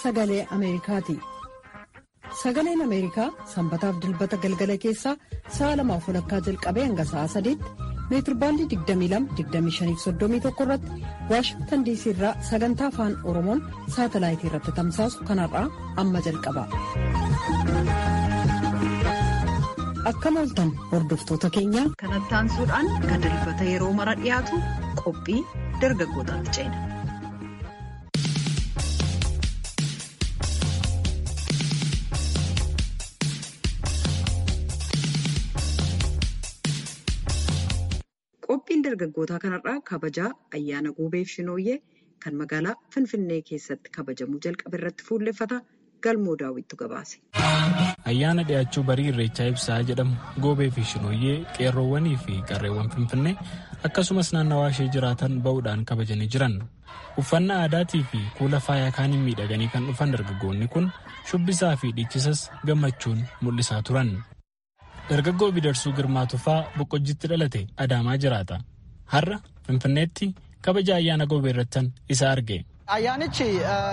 sagalee Ameerikaati. Sagaleen Ameerikaa sanbataaf dilbata galgala keessaa sa'a lamaaf walakkaa jalqabee hanga sa'a sadiitti meetirbaandii 22-25-31 irratti Waashingtan diisii irraa sagantaa afaan Oromoon saatalaayitii irratti tamsaasu kanarraa amma jalqaba. Akkam ooltan hordoftoota keenya. Kanatti aansuudhaan kan dilbata yeroo mara dhiyaatu qophii dargaggootaatti ceena. Qophiin dargaggootaa kanarraa kabajaa ayyaana guubeef shinooyyee kan magaalaa Finfinnee keessatti kabajamuu jalqabe irratti fuulleffata galmoo daawwittu gabaase. Ayyaana dhiyaachuu barii irreechaa ibsaa jedhamu goobee fi shinooyyee qeerroowwanii fi qarreewwan Finfinnee akkasumas naannawaa ishee jiraatan ba'uudhaan kabajanii jiran. Uffannaa aadaatii fi kuula faayaa kaaniin miidhaganii kan dhufan dargaggoonni kun shubbisaa fi dhiichisas gammachuun mul'isaa turan. Dargaggoo Bidarsuu Girmaa Tufaa Boqqojjiitti dhalate Adaamaa jiraata. Har'a Finfinneetti kabaja ayyaana goobee irrattan isa arge. Ayyaanichi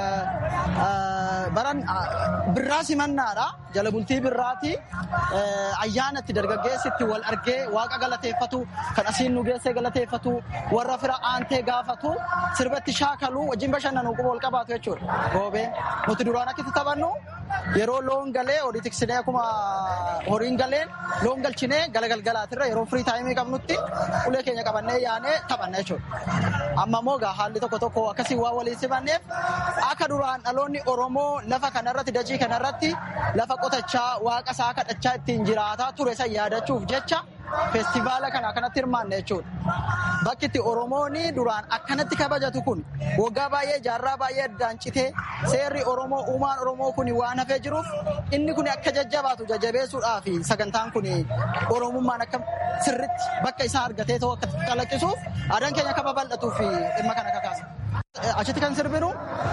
baran birraa simannaadha. Jala bultii birraati. Ayyaana itti dargaggeessi itti wal argee waaqa galateeffatu, kan asiin nu geessee galateeffatu, warra fira aantee gaafatu, sirbatti shaakalu, wajjin bashannanuu quba wal qabaatu jechuudha. Goobeen nuti duraan akkitti taphannu yeroo loon galee horii tiksinee akkuma horiin galeen loon galchinee galagalgalaatirra yeroo firii taayimii qabnutti ulee keenya qabannee yaanee taphanna jechuudha. Amma immoo haalli tokko tokko akkasii waan waliin simanneef akka duraan dhaloonni Oromoo lafa kanarratti dachii kanarratti lafa qotachaa waaqa isaa kadhachaa ittiin jiraataa ture san yaadachuuf jecha feestivaala kana akkanatti hirmaanne jechuudha. Bakki itti Oromoon duraan akkanatti kabajatu kun waggaa baay'ee jaarraa baay'ee addaan citee seerri Oromoo uumaan Oromoo kun waan hafee jiruuf inni kun akka jajjabaatu jajjabeessuudhaaf sagantaan kun Oromummaan akka sirritti bakka isaa argatee ta'uu akka calaqqisuuf aadaan keenya akka babal'atuuf dhimma kana kakaasa. Achitti kan sirbinu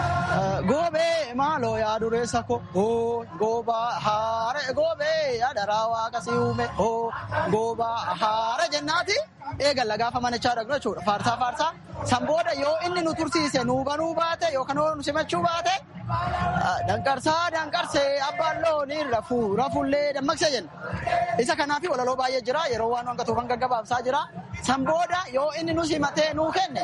goobee maaloo yaa dureessa ko hoo goobaa haare goobee yaa daraa waaqa si uume hoo goobaa haare jennaati eegalla gaafa manachaa dhaqnu jechuudha faarsaa faarsaa san booda yoo inni nu tursiise nu banuu baate yookaan nu simachuu baate danqarsaa danqarsee abbaan loonii rafuu rafullee dammaqsee jenna isa kanaafi walaloo baay'ee jira yeroo waan hangatuufan gaggabaabsaa jira san booda yoo inni nu simatee nuu kenne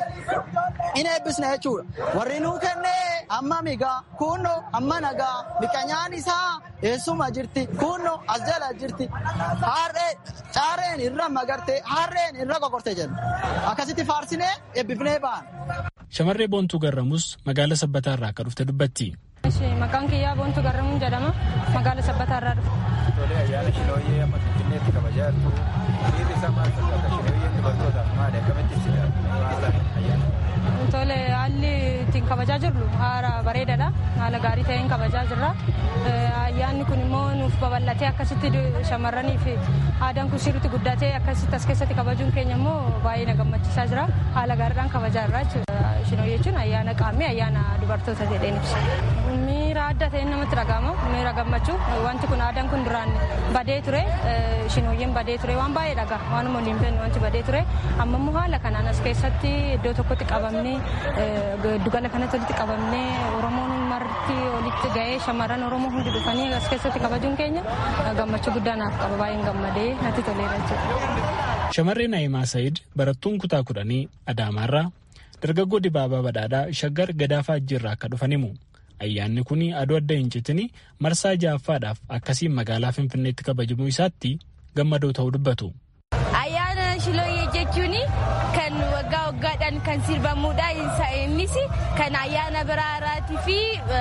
in eebbisna jechuudha warri nuu kenne amma migaa kunno amma nagaa miqanyaan isaa eessuma jirti kunno as jala jirti harree caareen irra magarte harreen irra qoqorte jenna akkasitti faarsinee eebbifnee ba'an. Shamarree Boontuu Garramuus magaala Sabbataa irraa akka dhufte dubbatti. Maqaan kiyyaa Boontuu Garramuun jedhama. Magaala Sabbataa irraa dhufe. Tolee ayyaana Shinooyyee amma Finfinneetti kabajaa jirtu. Dhiirri isaa maal fakkaata? Shinooyyeen dubartootaaf maali? Akkamitti ibsita haala ayyaana? Tole haalli ittiin kabajaa jirru haala bareedaadha. Haala gaarii ta'een kabajaa jirra. Ayyaanni kun immoo nuuf babal'atee akkasitti shamarranii fi aadaan kun sirriitti guddatee akkasitti as keessatti kabajuun keenya immoo baay'ee na gammachiisaa jira. Haala gaariidhaan kabajaa jirra jechuudha. Shinoo jechuun ayyaana qaammee ayyaana dubartoota jedheen ibsa. Miira adda ta'een namatti dhagahama. Miira gammachuu. Wanti kun aadaan kun duraan badee ture. Shinooyyeen badee ture waan baay'ee dhagaa. Waanuma waliin fennu wanti badee ture. Amma immoo haala kanaan as keessatti iddoo tokkotti qabamnee giddugala kanatti walitti qabamnee Oromoon marti walitti ga'ee shamarran Oromoo hundi dhufanii as keessatti kabajuun keenya gammachuu guddaa naaf qaba baay'een gammadee natti toleera jechuudha. Shamarree Naayimaa Sa'iid barattuun kutaa kudhanii Adaamaarraa dargaggoo Dibaabaa Badhaadhaa Shaggar Gadaafaa Ajjiirraa akka dhufan himu. Ayyaanni kun aduu adda hin citini marsaa ja'affaadhaaf akkasiin magaalaa Finfinneetti kabajamuu isaatti gammadoo ta'uu dubbatu. Ayyaana Shilooyyee jechuun kan waggaa waggaadhaan kan sirbamuudha. Innis kan ayyaana biraaraatii fi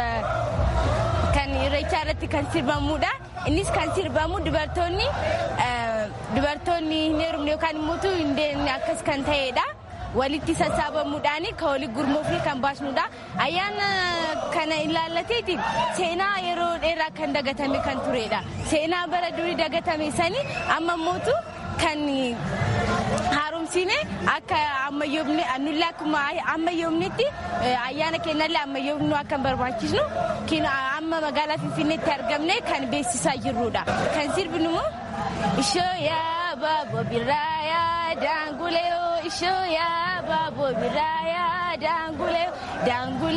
kan irreechaa irratti kan sirbamuudha. Innis kan sirbamu dubartoonni dubartoonni hin heerumne yookaan immoo hin deemne akkas kan ta'edha. walitti sassaabamuudhaan kan walitti gurmuufni kan baasnudha. Ayyaana kana ilaallateetiin seenaa yeroo dheeraa kan dagatame kan turedha. Seenaa bara durii dagatame sani amma mootu kan haaromsine akka ammayyoomne nulla akkuma ammayyoomnetti ayyaana keenyallee ammayyoomnu akka barbaachisnu amma magaalaa Finfinneetti argamne kan beeksisaa jirrudha. Kan sirbinu immoo ishoo yaa baaboo birraa yaa daangulee ishoo yaa baaboo birraa yaa daangulee daangulee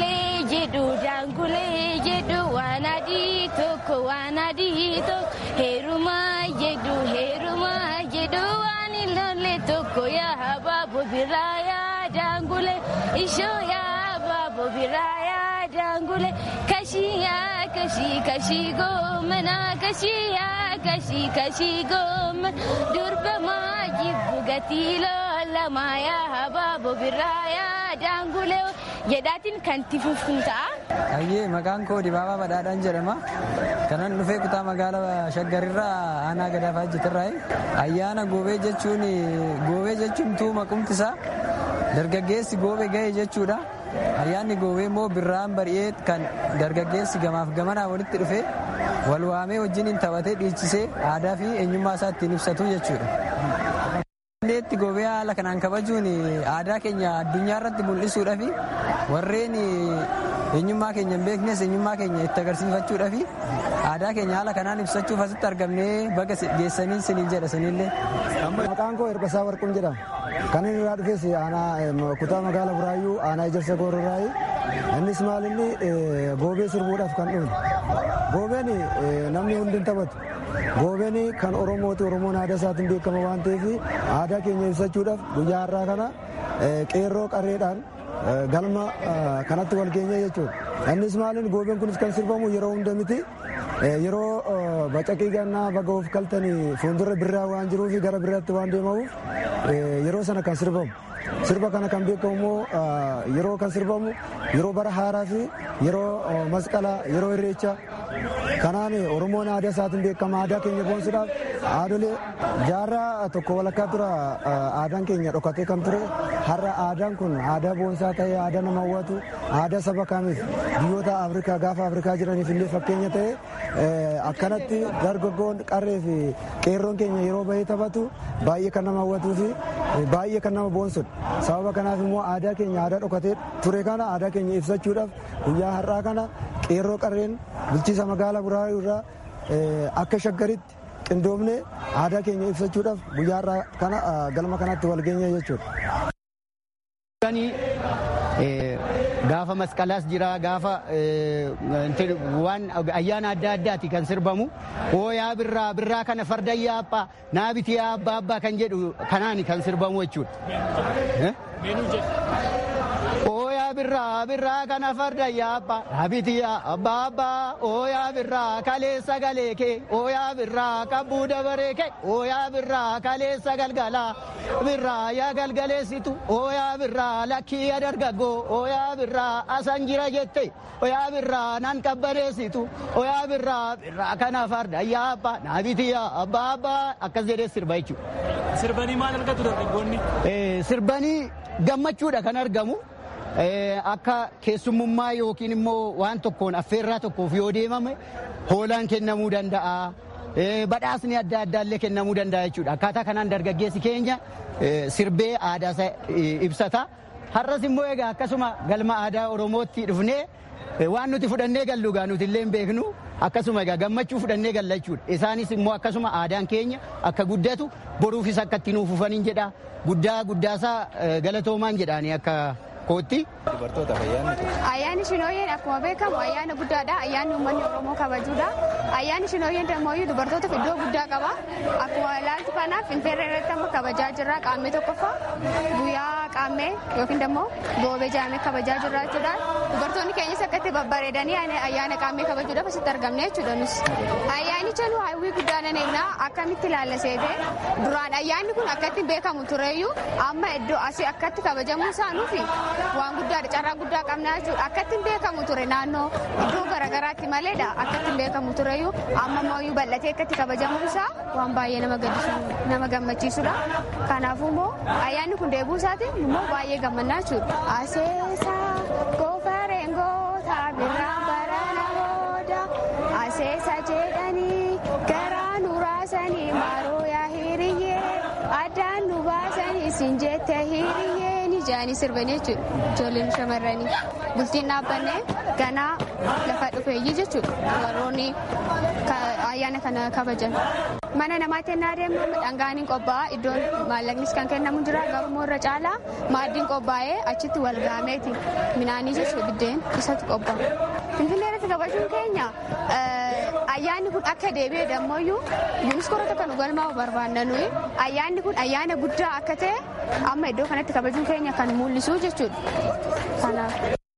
jedhu daangulee jedhu waan adii tokko waan adii tokko heerumaa jedhu heerumaa jedhu waan hin lolle tokko yaa habaabo biraa yaa daangulee ishoo yaa habaabo biraa yaa daangulee kashii yaa kashii kashii goomana kashii yaa kashii kashii goomana durbamaa jibbu gatii loolamaa yaa habaabo biraa yaa daangulee jedhaatiin kan tifuufun ta'a. Ayyee maqaan koo Dibaabaa Badhaadhaan jedhama. Kanan dhufee kutaa magaalaa Shaggarirraa aanaa gadaafaa hojjetirraa ayyaana goobee jechuun goobee jechuun tuuma qumtisaa dargaggeessi goobee ga'e jechuudha. Ayyaanni goobee immoo birraan bari'ee kan dargaggeessi gamaaf gamanaa walitti dhufee wal waamee wajjin taphatee dhiichisee aadaa fi eenyummaa isaa ittiin ibsatu jechuudha. Dandeetti goobee haala kanaan kabajuun aadaa keenya addunyaa irratti mul'isuudhaa fi warreen eenyummaa keenya hin beeknes eenyummaa keenya itti agarsiifachuudhaa fi aadaa keenya haala kanaan ibsachuuf asitti argamnee baga geessanii siniin jedha sinillee. Maqaan koo Erbasaa Warquun jedhama. Kan inni irraa dhufes aanaa kutaa magaalaa Buraayyuu aanaa Ijarsa Goororraayi. Innis maal inni goobee sirbuudhaaf kan dhufe. Goobeen namni hundi hin taphatu. Goobeen kan Oromooti Oromoon aadaa isaatiin beekama waan ta'eef aadaa keenya ibsachuudhaaf guyyaa har'aa kana qeerroo qarreedhaan galma kanatti wal geenya jechuudha. Innis maaliin goobeen kunis kan sirbamu yeroo hunda miti. Yeroo bacaqii gannaa baga of kaltanii fuuldura birraa waan jiruuf gara biraatti waan deemamuuf yeroo sana kan sirbamu. Sirba kana kan beekamu immoo yeroo kan sirbamu yeroo bara haaraa fi yeroo masqalaa yeroo irreechaa kanaan oromoon aadaa isaatiin beekama aadaa keenya boonsuudhaaf aadolee jaarraa tokko walakkaa tura aadaan keenya dhokatee kan ture har'a aadaan kun aadaa boonsaa ta'ee aadaa nama hawwatu aadaa saba kamiif biyyoota afrikaa gaafa afrikaa jiraniif illee fakkeenya ta'e akkanatti dargaggoon qarree fi qeerroon keenya yeroo bahee taphatu baay'ee kan nama hawwatuu fi baay'ee kan nama boonsudha. sababa kanaaf immoo aadaa keenya aadaa dhokatee ture kana aadaa keenya ibsachuudhaaf guyyaa har'aa kana qeerroo qarreen bulchiisa magaalaa buraayyuu irraa akka shaggaritti qindoomne aadaa keenya ibsachuudhaaf guyyaa har'aa kana galma kanatti wal geenya jechuudha. Gaafa masqalaas jira gaafa waan ayyaana adda addaati kan sirbamu hooyaa birraa birraa kana farda yaaphaa naabiti abbaa abbaa kan jedhu kanaani kan sirbamu jechuudha. Hooyaa birraa birraa kana farda yaaphaa naabiti abbaa abbaa hooyaa birraa kaleessa galee kee hooyaa birraa qabbuu dabaree kee hooyaa birraa kaleessa galgalaa birraa yaa galgaleessitu hooyaa birraa lakkii yaa dargaggoo hooyaa birraa asan jira jette hooyaa birraa nan qabbaneessitu hooyaa birraa birraa kana farda yaaphaa naabiti abbaa abbaa akkas jedhee sirba jechuudha. Sirbanii maal argatu dargaggoonni? Sirbanii gammachuudha kan argamu. Akka keessummummaa yookiin immoo waan tokkoon affeerraa tokkoof yoo deemame hoolaan kennamuu danda'a. Badhaasni adda addaallee kennamuu danda'a jechuudha. Akkaataa kanaan dargaggeessi keenya sirbee aadaa isaa ibsata. Har'as immoo egaa akkasuma galma aadaa Oromootti dhufnee waan nuti fudhannee gallu gaa nuti illee hin beeknu akkasuma egaa gammachuu fudhannee galla jechuudha. Isaanis immoo akkasuma aadaan keenya akka guddatu boruufis akka itti nuuf ufaniin jedha. Guddaa guddaasaa galatoomaan jedhaanii akka kootti. Ayyaanni Shinooyyeen akkuma beekamu ayyaana guddaadha. Ayyaanni uummanni Oromoo kabajuudha. Ayyaanni Shinooyyeen immoo dubartootaaf iddoo guddaa qaba. Akkuma ilaaltu kanaaf Finfinnee irratti amma kabajaa jirra qaammee tokkoffaa guyyaa qaammee yookiin immoo goobee jaamee kabajaa jirra jechuudha. Dubartoonni keenyas akka itti babbareedanii ayyaana qaammee kabajuudhaaf asitti argamne jechuudha nus. Ayyaanicha nu hawwii guddaa nan eegna akkamitti ilaalla seete duraan ayyaanni kun akkatti beekamu tureyyuu amma iddoo asii akkatti kabajamuu isaanuufi waan guddaadha carraa guddaa qabna jechuudha akkatti beekamu ture naannoo iddoo garaagaraatti maleedha akkatti beekamu tureyyuu amma ammoo bal'atee akkatti kabajamuun isaa waan baay'ee nama gaddisiisu nama gammachiisudha kanaafuu immoo ayyaanni kun deebuu isaatiin immoo baay'ee gammannaa jechuudha. Aseesaa goofareen goota birraan barana booda aseesa jedhanii garaa nu raasanii maroo yaa hiriyyee addaan nu baasanii sin jette hiriyyee ni ja'anii sirbanii jechuudha ijoolleen shamarranii bultiin dhaabbanne ganaa lafa dhufeeyyii jechuudha warroonni ayyaana kana kabajan. Mana namaatti ennaa deemnu dhangaan hin qophaa'a iddoon maallaqnis kan kennamu jira garuu irra caalaa maaddiin qophaa'ee achitti wal gaameeti minaanii jechuudha biddeen isatti qophaa'a. Finfinnee irratti kabajuun keenya ayyaanni kun akka deebi'e dammoyyuu yuuniskoora tokko nu galmaa'u barbaanna nuyi ayyaanni kun ayyaana guddaa akka ta'e amma iddoo kanatti kabajuun keenya kan mul'isu jechuudha. Kanaaf.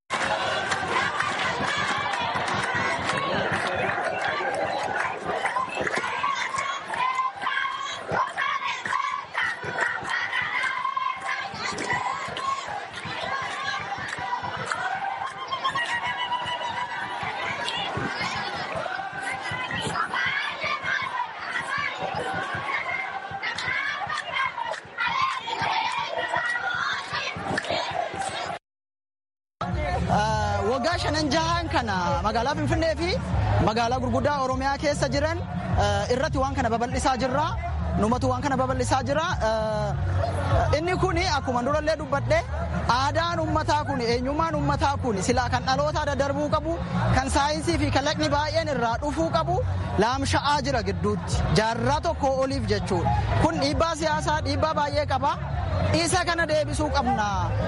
waggaa shanan jahaan kana magaalaa Finfinnee fi magaalaa gurguddaa Oromiyaa keessa jiran irratti waan kana babal'isaa jirra. Numatu waan kana babal'isaa jira. Inni kun akkuma durallee dubbadhe aadaan ummataa kun eenyummaan ummataa kun silaa kan dhaloota daddarbuu qabu kan saayinsii fi kalaqni baay'een irraa dhufuu qabu laamsha'aa jira gidduutti jaarraa tokko oliif jechuudha. Kun dhiibbaa siyaasaa dhiibbaa baay'ee qaba. Isa kana deebisuu qabna.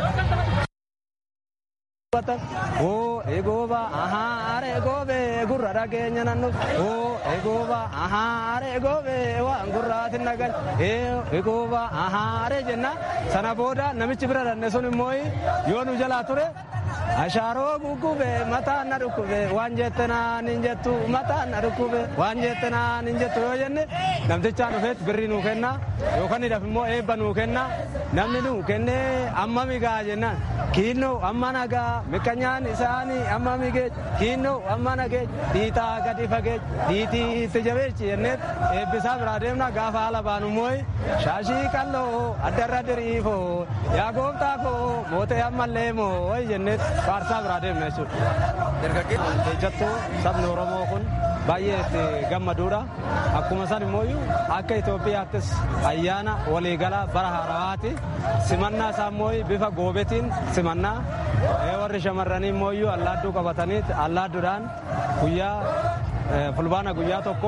Oo eegooba ahaa are eegoobe gurra dhageenya nannu oo eegooba ahaa are eegoobe waan gurraatin nagal eegooba ahaa are jenna sana booda namichi bira danne sun immoo yoo nu jalaa ture ashaaroo guggube mataan na dhukkube waan jette naan hin jettu mataan na dhukkube waan jette naan hin jettu yoo jenne namtichaan dhufeet birrii nuu kenna yookaan hidhaf immoo eebba nuu kenna namni nuu kennee amma migaa jennaan kiinnoo amma nagaa miqqanyaan isaanii amma migee kiinnoo amma nagee dhiitaa gadi fagee dhiitii itti jabeechi jenneet eebbisaa biraa deemna gaafa haala baanu mooy shaashii qalloo addarra diriifoo yaa gooftaa koo mootee ammallee moo jenneet faarsaa biraa deemna jechuudha. Ejjattuu sabni Oromoo kun baay'ee itti gammaduudha. Akkuma san immoo akka Itoophiyaattis ayyaana waliigalaa bara haarawaati. Simannaa isaa immoo bifa goobetiin simannaa. Warri shamarranii immoo allaadduu qabatanii allaadduudhaan guyyaa fulbaana guyyaa tokko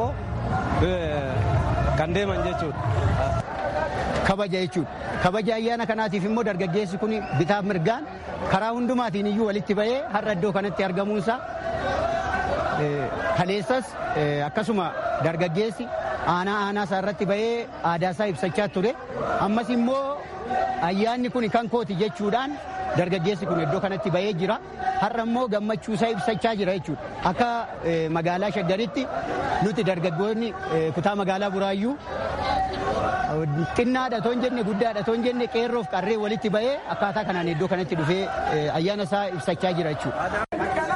kan deeman jechuudha. Kabaja jechuudha. Kabaja ayyaana kanaatiif immoo dargaggeessi kun bitaaf mirgaan karaa hundumaatiin iyyuu walitti bahee har'a iddoo kanatti argamuunsaa kaleessas akkasuma dargaggeessi aanaa aanaa isaa irratti bahee aadaa isaa ibsachaa ture ammas immoo ayyaanni kun kan kooti jechuudhaan dargaggeessi kun iddoo kanatti bahee jira har'a immoo gammachuu isaa ibsachaa jira jechuudha akka magaalaa shaggaritti nuti dargaggoonni kutaa magaalaa buraayyuu xinnaadha toon jenne guddaadha toon jenne qeerroof qarree walitti bahee akkaataa kanaan iddoo kanatti dhufee ayyaana isaa ibsachaa jira jechuudha.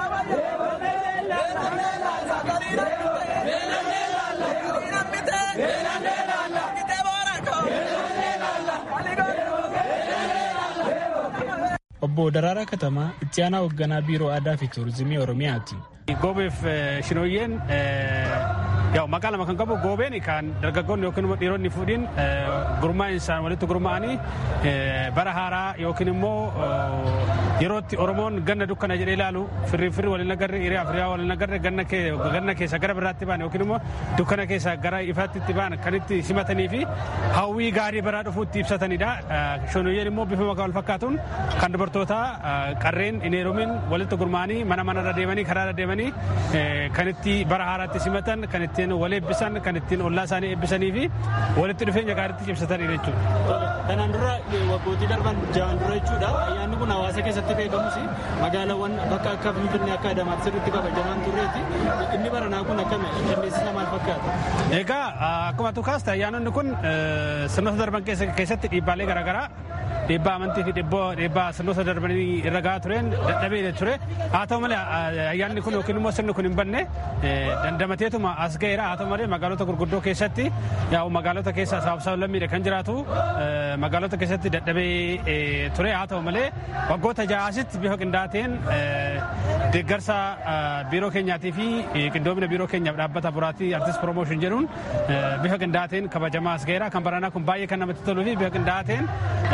obbo Daraaraa Katamaa itti aanaa hoogganaa biiroo aadaa fi tuurizimii oromiyaati. Goobeef shinooyyeen yaw maqaa lama kan qabu goobeen kan dargaggoonni yookiin immoo dhiironni fuudhiin gurmaa'in isaan walitti gurmaa'anii bara haaraa yookiin immoo yerootti Oromoon ganna dukkana jedhee ilaalu firri firri waliin agarre hiriyaa firiyaa waliin agarre ganna keessa gara biraatti ba'an yookiin immoo dukkana keessa gara ifaatti ba'an kan itti simatanii fi hawwii gaarii baraa dhufuutti ibsatanidha. Shinooyyeen immoo bifa maqaa wal fakkaatuun kan dubartoota qarreen hin heerumin walitti gurmaa'anii mana manarra deemanii karaarra deemanii kan itti bara haaraatti simatan kan ittiin wal eebbisan kan ittiin ollaa isaanii eebbisanii fi walitti dhufeenya gaariitti cimsatan jechuudha. Kanaan dura waggootii darban ja'an dura jechuudha ayyaanni kun hawaasa keessatti beekamus magaalaawwan bakka akka Finfinnee akka Adamaatti sirriitti kabajamaan turreeti inni baranaa kun akkami qindeessisa maal fakkaata? Egaa akkuma tukaasta ayyaanonni kun sirnoota darban keessatti dhiibbaalee garaagaraa dhiibbaa amantii fi dhiibbaa sirnoota darbanii irra gahaa tureen dadhabee ture haa ta'u malee ayyaanni kun yookiin immoo sirni kun hin banne dandamateetuma as ga'eera haa ta'u malee magaalota gurguddoo keessatti yaa'u magaalota keessa sabaaf lammiidha kan jiraatu magaalota keessatti dadhabee ture haa ta'u malee waggoota ja'aasitti bifa qindaateen deeggarsa biiroo keenyaatii fi qindoomina biiroo keenyaaf dhaabbata buraatii artist promotion jedhuun bifa qindaateen kabajamaa as ga'eera kan baranaa kun baay'ee kan namatti toluu fi bifa qindaateen dargaggoo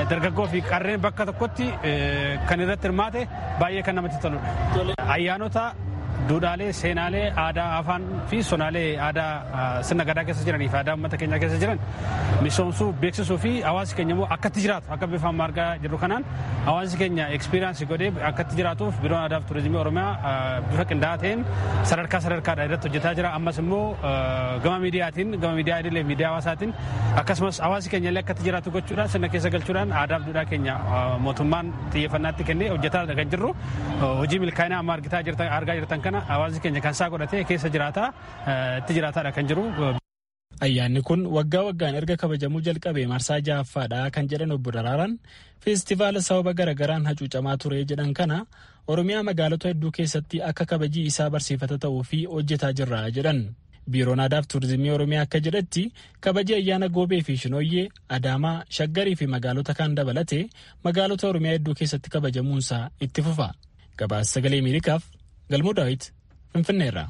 Oromoo fi qarreen bakka tokkotti kan irratti hirmaate baay'ee kan namatti toludha. Ayyaanota duudhaalee seenaalee aadaa afaan fi sonaalee aadaa sirna gadaa keessa jiranii fi aadaa uummata keenyaa keessa jiran misoomsuu beeksisuu fi hawaasi keenya immoo akkatti jiraatu akka bifa amma argaa jirru kanaan hawaasi keenya ekspiriyaansi godhee akkatti jiraatuuf biiroon aadaa fi turizimii oromiyaa bifa qindaa'aa ta'een sadarkaa sadarkaadha irratti hojjetaa jira ammas immoo gama miidiyaatiin gama miidiyaa idilee miidiyaa hawaasaatiin akkasumas hawaasi keenya illee akkatti jiraatu gochuudhaan sirna keessa galchuudhaan aadaa fi duudhaa keenya mootummaan xiyyeeffannaatti kennee hojjetaa kan jirru hojii milkaa'inaa amma argaa jirtan kana hawaasni keenya kan isaa godhatee keessa jiraataa itti jiraataadha kan jiru. Ayyaanni kun waggaa waggaan erga kabajamuu jalqabee marsaa ja'affaadha kan jedhan obbo Daraaraan feestivaala sababa garagaraan hacuucamaa ture jedhan kana Oromiyaa magaalota hedduu keessatti akka kabajii isaa barsiifata ta'uu fi hojjetaa jirra jedhan. Biiroon Aadaa fi Turizimii Oromiyaa akka jedhetti kabaji ayyaana Goobee fi Shinooyyee, Adaamaa, Shaggarii fi magaalota kaan dabalatee magaalota Oromiyaa hedduu keessatti kabajamuunsaa itti fufa. Gabaasa sagalee Ameerikaaf Galmoo Daawit Finfinneerraa.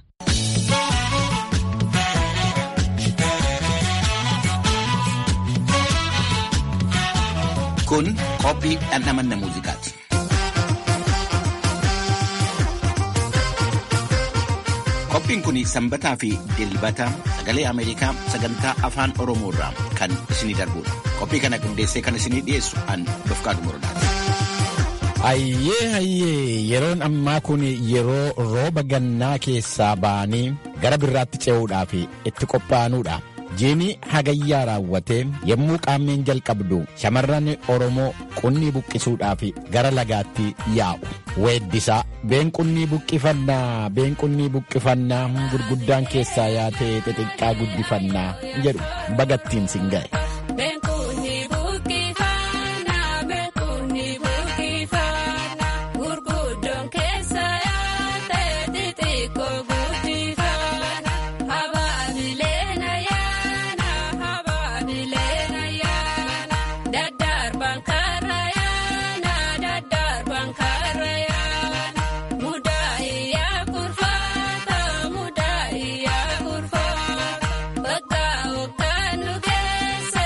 Kun qophii dhandhamanna muuziqaati. Qophiin kun sanbataa fi dilbata sagalee Ameerikaa sagantaa afaan Oromoo irraa kan isinii darbudha. Qophii kana qindeessee kan isinii dhiyeessu an Dofqaadu Morodaati. Hayyee hayyee yeroon ammaa kun yeroo rooba gannaa keessaa ba'anii gara birraatti ce'uudhaaf itti qophaa'anuudha. Jiini hagayyaa raawwatee yommuu qaammeen jalqabdu shamarran Oromoo qunnii buqqisuudhaaf gara lagaatti yaa'u. Weeddisaa been qunnii buqqifannaa been qunnii buqqifannaa gurguddaan keessaa yaatee xixiqqaa guddifannaa jedhu bagattiin sin ga'e. Bakka kan nu geesse.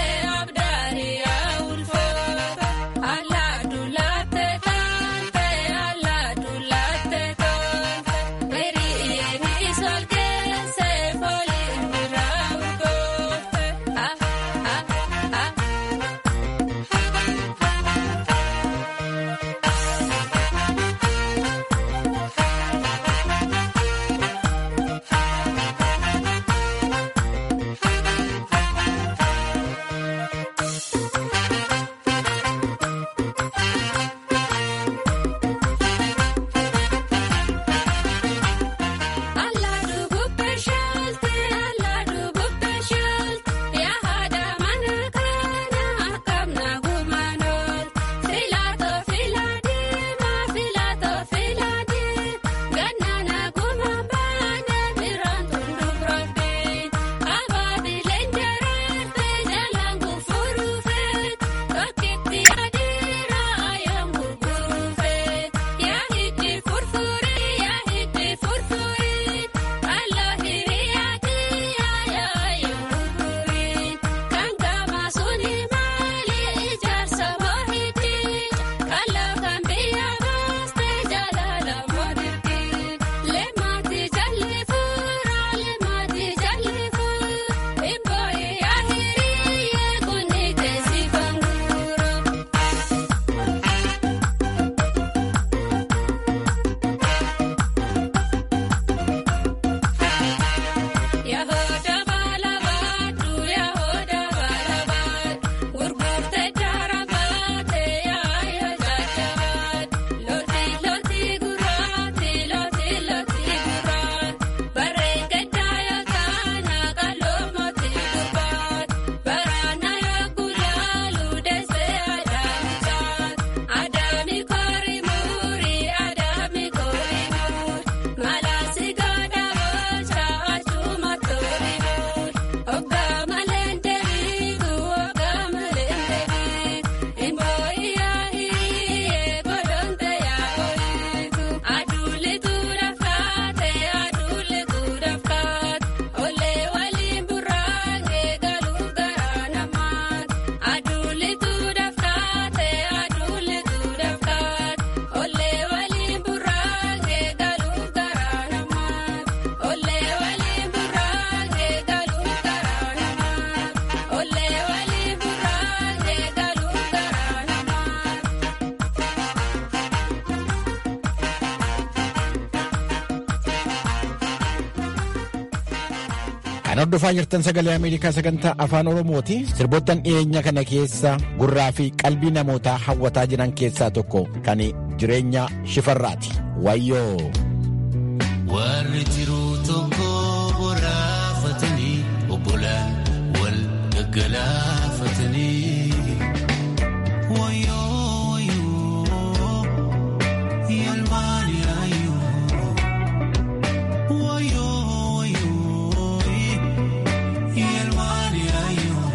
Kan hordofaa jirtan sagalee Ameerikaa sagantaa afaan Oromooti. Sirboottan dhiyeenya kana keessa gurraa fi qalbii namootaa hawwataa jiran keessaa tokko kan jireenya shifarraati. Wayyoo. Warri jiruu tokko boraafatanii obbolaan wal gaggalaafatanii. Wayyoo wayyoo yalmaani ayyoo. Wayyoo wayyoo yalmaani ayyoo.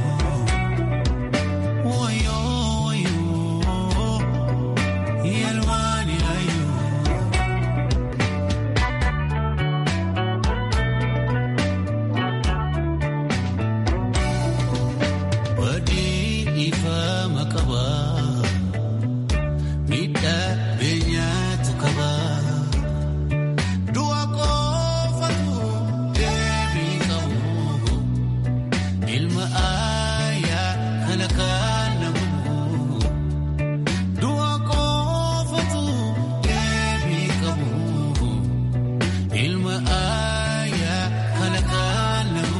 Wayyoo wayyoo yalmaani ayyoo. Badii ifama qaba miidhaa beenyaatu qaba du'a qofatu deebii qabu ilma aayaa kana kan namu du'a qofatu deebii qabu ilma aayaa kana kan namu.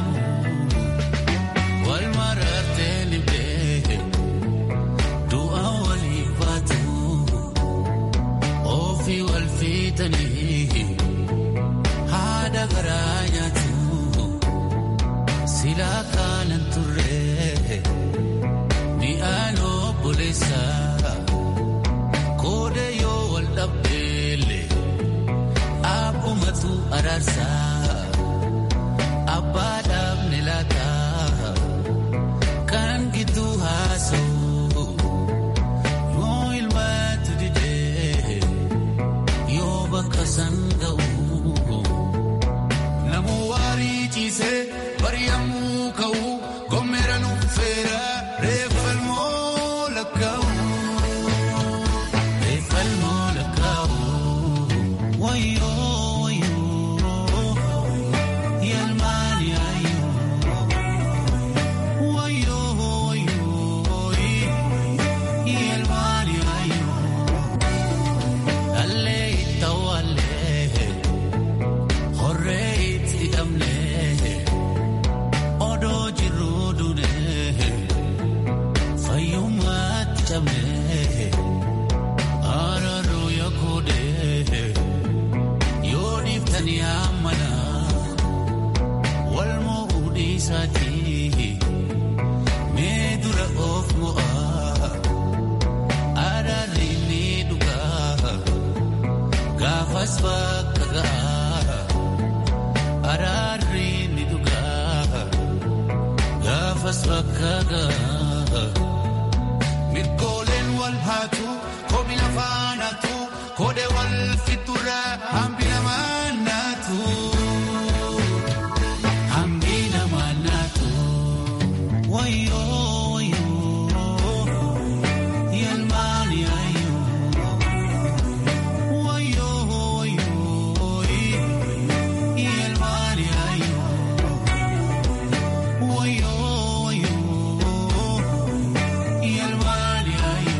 Wal marartee libdee du'a walii baatu ofii wal fiitanii haadha garaa nyaatu silaa kaanan turre mi'aan obboleessa koode yoo wal dhabdeelle abbumatu araarsaa abbaa dhaabne laataa. kan gidduu haasa'u yoo ilmaatu didee yoo bakka san ga'u namu waarii ciisee bari'amuu ka'u gommeera nuffeera reeffalmoo lakkaa'u reeffalmoo lakkaa'u wayyoo wayyoo yalmaani ayyoo. Wayo, wayo, yelmani ayo. Alle itawalle, horre itidamne. Odo jirudune, fayyummat cabne. Araro yakude, yodiftani amana. Walmo udisati. Mee dura of mo'aa araarri ni dhugaa gaafas bakka ga'a araarri ni dhugaa gaafas bakka ga'a mirgooleen wal haatu komi lafaan haatu koode wal fixurra hambi namaan naatu hambi namaan naatu. Wayo, wayo, yalmani ayo. Wayo, wayo, yalmani ayo. Wayo, wayo, yalmani ayo.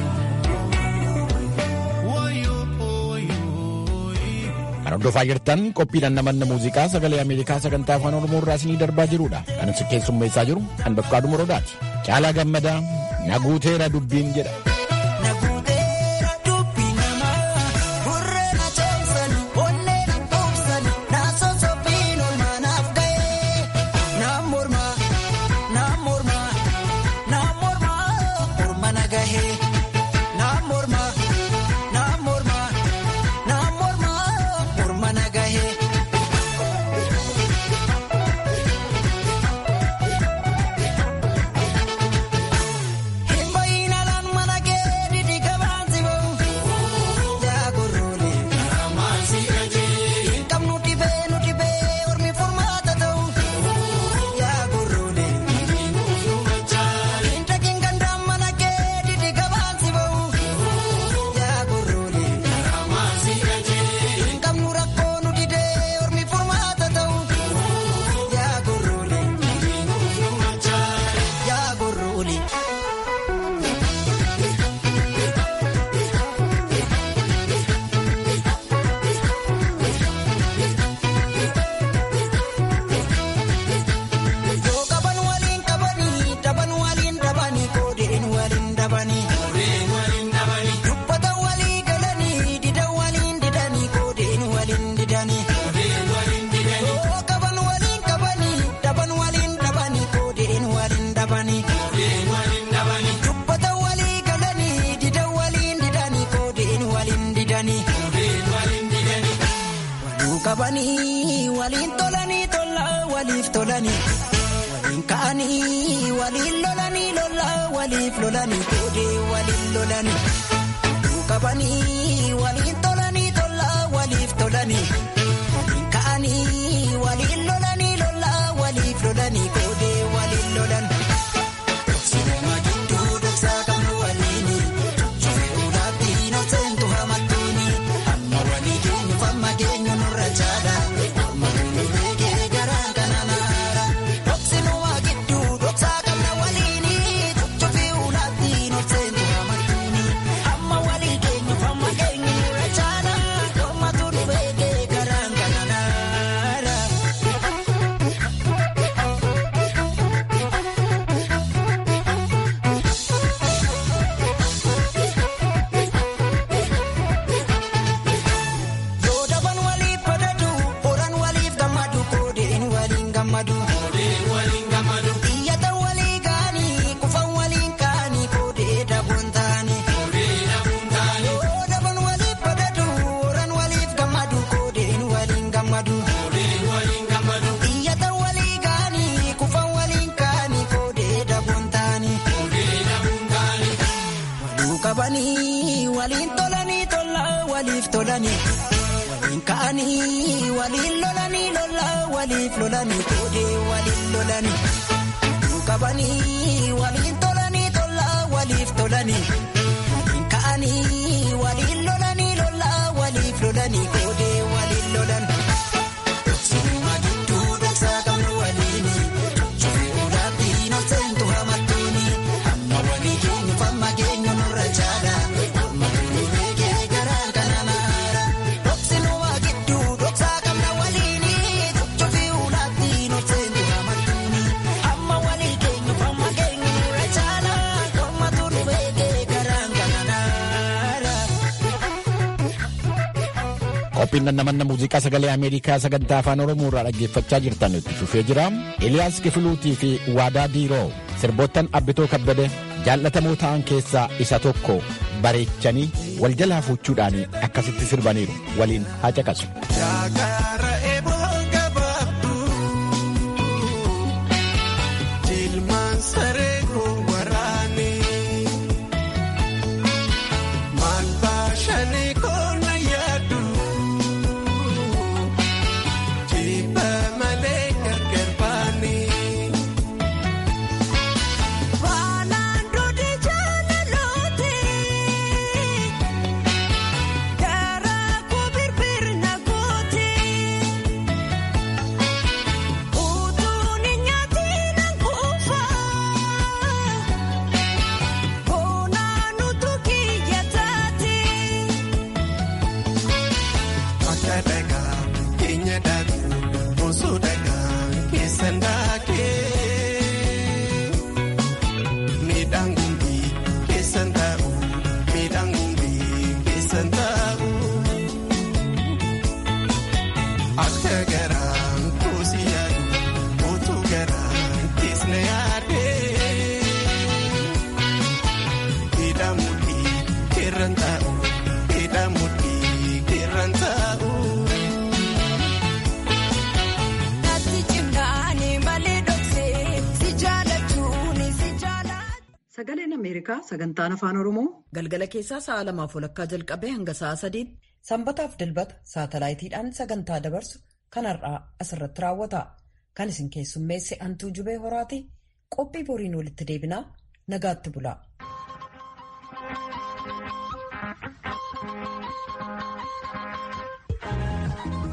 Wayo, wayo. Kan hordofaa jirtan qophiidhaan namanna muuziqaa sagalee Ameerikaa sagantaa afaan Oromoo irraa isinii darbaa jirudha. Kan isin keessummeessaa jiru kan Bafqaaduu Morodaati. Caalaa gammadaa na guuteera dubbiin jedha. qabanii waliin tolanii tola waliif tolanii waliin ka'anii waliin lolanii lola waliif lolanii koodee waliin lolanii qabanii waliin tolanii tola waliif tolanii waliin ka'anii waliin lolanii lola waliif lolanii koodee waliin lolan. Sinema gidduu dhoksaa kan waliini cuucufee ulaatii nooseentu hamattuuni amma walii keenyu famma keenyu nurra caala amma keenyu beekee garaan kana naara dhoksinuma gidduu dhoksaa kan waliini cuucufee ulaatii nooseentu hamattuuni amma walii keenyu famma keenyu nurra caala amma turu beekee garaan kana naara. Yoo daban waliif badatu horan waliif gammadu koodeen waliin gammadu. Iyyatan walii kaanii kufan waliin kaanii koodee dabuun taane. Yoo daban waliif badatu horan waliif gammadu koodeen waliin gammadu. Iyyatan walii kaanii kufan waliin kaanii koodee dabuun taane. Waluu qabanii waliin tolanii tola waliif tolanii. Waliin ka'anii waliin lolanii lola waliif lolanii koodee waliin lolanii. Waluu qabanii waliin tolanii tola waliif tolanii. Waliin ka'anii waliin lolanii lola waliif lolanii koodee waliin lolan. Sinima gidduu dhoksaa kan waliini. Cuucufee ulaatii nooseentu hamattuuni. Amma walii keenyu famma keenyu nurra caala. Amma keenyu beekee garaan kana naara. Dhoksinuma gidduu dhoksaa kan waliini. Cuucufee ulaatii nooseentu hamattuuni. Amma walii keenyu famma keenyu nurra caala. Amma turu beekee garaan kana naara. Qophiin namanna muuziqaa sagalee Ameerikaa sagantaa afaan Oromoo irraa dhaggeeffachaa jirtan itti fufee jira. Eliyaas Kifiluutii fi Waadaa Diiroo sirboottan Abbitoo Kabbade jaallatamoo ta'an keessaa isa tokko bareechanii wal jalaa fuuchuudhaan akkasitti sirbaniiru waliin haa caqasu. Jaakaara eeboo gabaabduu jilmaan saree waraanii maal baashanii koona yaadu jibba malee gargar baanii. Baanaan duudi jaalalooti. Garaa koo birbirna gooti. Utuun nyaatiin kuufa. Boonaan utuu kiyya taati. Akka dhagaa keenya dhaabuu osoo dhagaa keessan daakee miidhaan gumbii keessan taa'u miidhaan gumbii keessan taa'u akka garaan koosi yaadu utuu garaan keessna yaadee miidhaan mudhii keerran taa'u miidhaan mudhii keerran taa'u. Natti cimnaani malee dhoksee si jaalachuun si jaala. Sagaleen Ameerikaa sagantaan afaan Oromoo galgala keessaa sa'a lamaaf walakkaa jalqabee hanga sa'a sadiitti sanbataaf dilbata saatalaayitiidhaan sagantaa dabarsu kan har'aa asirratti raawwata. Kan isin keessummeesse Antuu Jubee Horaati qophii boriin walitti deebinaa nagaatti bulaa.